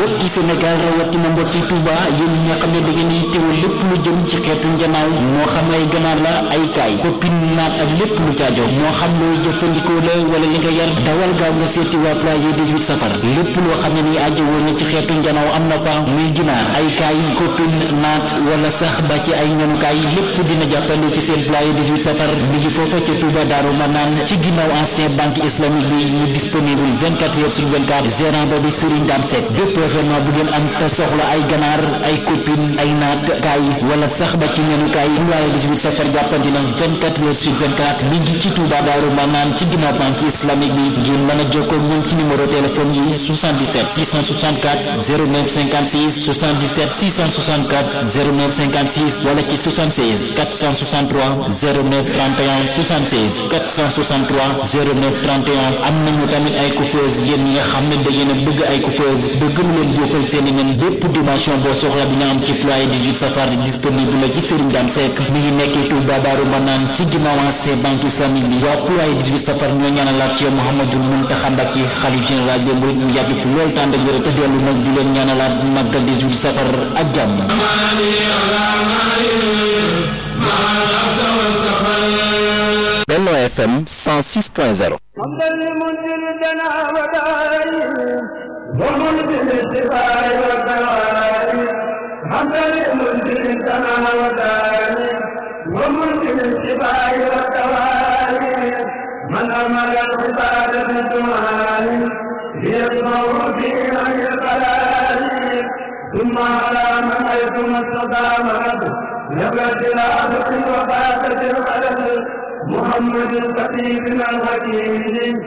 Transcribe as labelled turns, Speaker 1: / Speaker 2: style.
Speaker 1: mbokki Sénégal rawatina mbokki Touba yéen ñi nga xam ne da ngeen di teewal lépp lu jëm ci xeetu njanaaw moo xam ay ganaar la ay kaay koppin naat ak lépp lu caajo moo xam looy jëfandikoo la wala li nga yar dawal gaaw nga seeti waa ployé 18 safar lépp loo xam ne ni aajo woon na ci xeetu njanaaw am na fa muy ginaar ay kaay koppin naat wala sax ba ci ay ñanukaay lépp dina jàppale ci seen ployé 18 safar mi ngi foofa ca Touba Daaru Manaan ci ginnaaw ancien banque islamique bi mu disponible 24 heures sur 24 gérant ba di Serigne Dame Seck bépp événement bu ngeen am te soxla ay ganaar ay copine ay naat kaay wala sax ba ci ñanukaay ployé 18 safar jàppandi na 24 heures sur 24 mi ngi ci Touba Daaru Manaan ci ginnaaw banque islamique bi ngeen mën a jokkoo ñoom ci numéro téléphone yi 77 664 09 56 77 664 09 56 wala ci 76 463 09 31 76 463 09 31 am nañu tamit ay coiffeuse yéen ñi nga xam ne da ngeen a bëgg ay coiffeuse bëgg mu leen boofal seen i nen bépp dimension boo soxla dina am ci ployé 18 safar disponible la ci Serigne Dame Seck mi ngi nekkee Touba Daaru Manaan ci ginnaaw ancien banque islamique bi waa ployé 18 safar ñoo ñaanalaat ci Mouhamadou Mountakha Mbacké xalif général des mourides mu yàgg fi lool tànd ak wér te dellu nag di leen ñaanalaat màggal 18 safar ak jàmm
Speaker 2: Benno FM 106.0
Speaker 3: من أمر العبادة بالدعاء ليسمعوا في عن القلال ثم على من حيث ما استطاع نبت العبد وفاتت القلم محمد الخطيب الحكيم